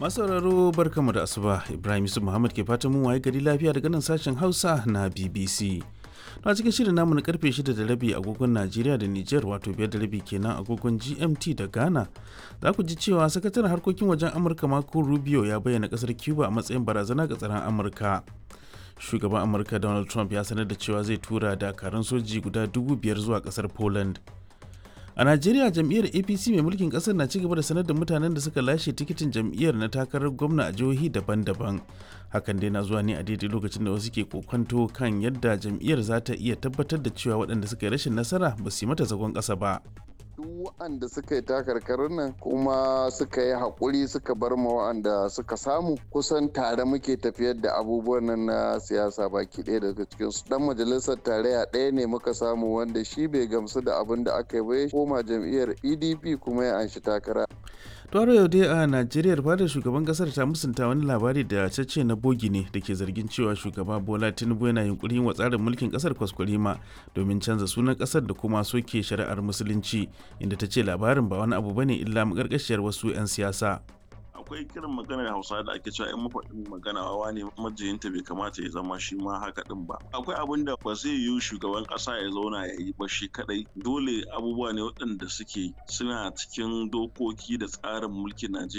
masauraro barkamu da asuba ibrahim yusuf muhammad ke fatan mun waye gari lafiya daga nan sashen hausa na bbc a cikin shirin namu na karfe 6 da rabi agogon najeriya da niger wato biyar da rabi kenan agogon gmt da ghana za ku ji cewa sakataren harkokin wajen amurka marco rubio ya bayyana kasar cuba a matsayin barazana ga tsaron amurka shugaban amurka donald trump ya sanar da cewa zai tura dakarun soji guda dubu biyar zuwa kasar poland a najeriya jam'iyyar apc mai mulkin kasar na cigaba da sanar da mutanen da suka lashe tikitin jam'iyyar na takarar gwamna a jihohi daban-daban hakan dai na zuwa ne a daidai lokacin da wasu ke kokonto kan yadda jam'iyyar za ta iya tabbatar da cewa waɗanda suka yi rashin nasara ba su yi mata zagon ƙasa ba duk waɗanda suka yi takarkarin nan kuma suka yi haƙuri suka bar ma waɗanda suka samu kusan tare muke tafiyar da abubuwan nan na siyasa baki ɗaya daga cikin su dan majalisar tarayya ɗaya ne muka samu wanda shi bai gamsu da abin da aka yi ba ya koma jam'iyyar pdp kuma ya anshi takara Tuwaro yau dai a Najeriya fadar shugaban kasar ta musunta wani labari da cece na bogi ne da ke zargin cewa shugaba Bola Tinubu yana yunkurin wa tsarin mulkin kasar kwaskwarima domin canza sunan kasar da kuma soke shari'ar musulunci inda ta ce labarin ba wani abu bane illa makarkashiyar wasu 'yan siyasa. akwai kiran maganar hausa da ake cewa in mafaɗin magana wawa ne majiyinta bai kamata ya zama shi ma haka din ba akwai abin da ba zai yiwu shugaban ƙasa ya zauna ya yi ba shi kadai dole abubuwa ne waɗanda suke suna cikin dokoki da tsarin mulkin najeriya